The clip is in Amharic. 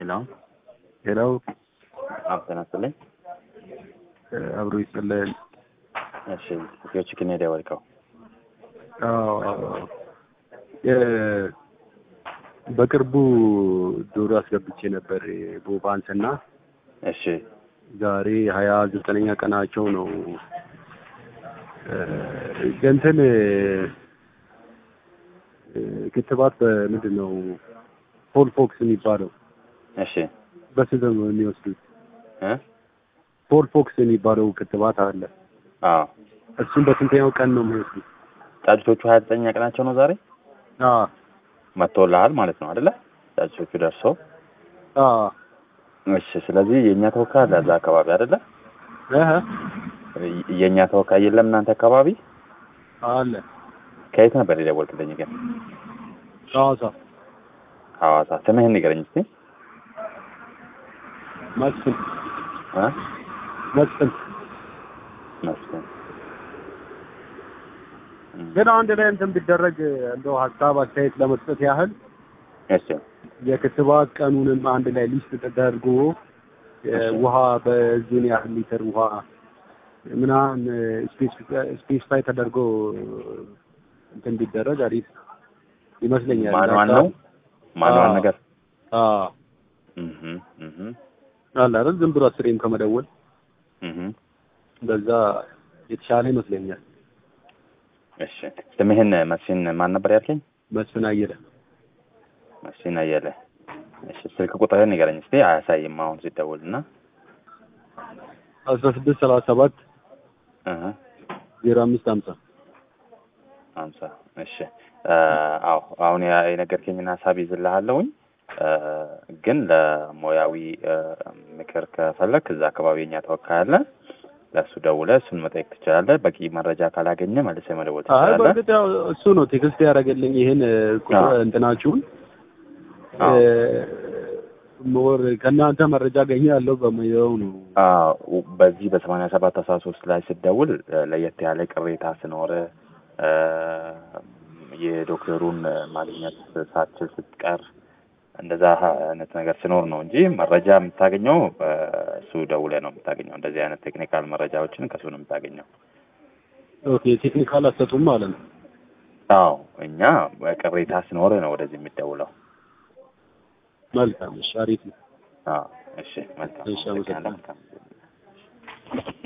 ሄሎ ሄሎ አብ ጤና ይስጥልኝ። አብሮ ይስጥልን። እሺ ኢትዮች ግን ሄደ ወልቀው አዎ የ- በቅርቡ ዶሮ አስገብቼ ነበር ቦባንስ እና እሺ ዛሬ ሀያ ዘጠነኛ ቀናቸው ነው። እንትን ክትባት በምንድን ነው ፖል ፎክስ የሚባለው እሺ በስንት ነው የሚወስዱት? እ ፖል ፎክስ የሚባለው ክትባት አለ። አዎ እሱም በስንተኛው ቀን ነው የሚወስዱት? ጫጩቶቹ ሀያ ዘጠኛ ቀናቸው ነው ዛሬ አዎ መጥቶልሃል ማለት ነው አይደለ? ጫጩቶቹ ደርሰው አዎ እሺ። ስለዚህ የእኛ ተወካይ አለ እዛ አካባቢ አይደለ? እህ የእኛ ተወካይ የለም እናንተ አካባቢ? አለ ከየት ነበር የደወልክልኝ ግን? ሐዋሳ ሐዋሳ። ስምህን ንገረኝ እስኪ። መስፍን እ መስፍን መስፍን ግን አንድ ላይ እንትን ቢደረግ እንደው ሀሳብ አስተያየት ለመስጠት ያህል እሺ የክትባት ቀኑንም አንድ ላይ ሊስት ተደርጎ ውሃ በዚህን ያህል ሊትር ውሃ ምናምን ስፔሲፋይ ተደርጎ እንትን ቢደረግ አሪፍ ይመስለኛል። ማንዋል ነው ማንዋል አዎ። ነገር አዎ እህ እህ አለ አይደል? ዝም ብሎ አስሬም ከመደወል እህ በዛ የተሻለ ይመስለኛል። እሺ ስምህን መስፍን ማን ነበር ያልከኝ? መስፍን አየለ መስፍን አየለ። እሺ ስልክ ቁጥርህን ንገረኝ እስኪ። አያሳይም አሁን ሲደውል እና አስራ ስድስት ሰላሳ ሰባት እህ ዜሮ አምስት ሀምሳ ሀምሳ እሺ እ አዎ አሁን ያ- የነገርከኝን ሀሳብ ይዝልሃለሁኝ እ ግን ለሙያዊ እ ምክር ከፈለክ እዛ አካባቢ የኛ ተወካይ አለ ለእሱ ደውለህ እሱን መጠየቅ ትችላለህ። በቂ መረጃ ካላገኘ መልሰህ መደወል አይ ትችላለህ። በእርግጥ ያው እሱ ነው ቴክስት ያደረገልኝ ይሄን እ, ቁጥር አዎ። እንትናችሁን አዎ። ሞር ከእናንተ መረጃ አገኛለሁ በሚለው ነው። አዎ በዚህ በሰማንያ ሰባት አስራ ሶስት ላይ ስትደውል እ ለየት ያለ ቅሬታ ስኖር እ የዶክተሩን ማግኘት ሳትችል ስትቀር እንደዛ አይነት ነገር ሲኖር ነው እንጂ መረጃ የምታገኘው እሱ ደውለህ ነው የምታገኘው። እንደዚህ አይነት ቴክኒካል መረጃዎችን ከሱ ነው የምታገኘው። ኦኬ ቴክኒካል አሰጡም ማለት ነው። አዎ እኛ ቅሬታ ሲኖር ነው ወደዚህ የሚደውለው። መልካም እሺ፣ አሪፍ ነው። አዎ እሺ፣ መልካም እሺ፣ አመሰግናለሁ። መልካም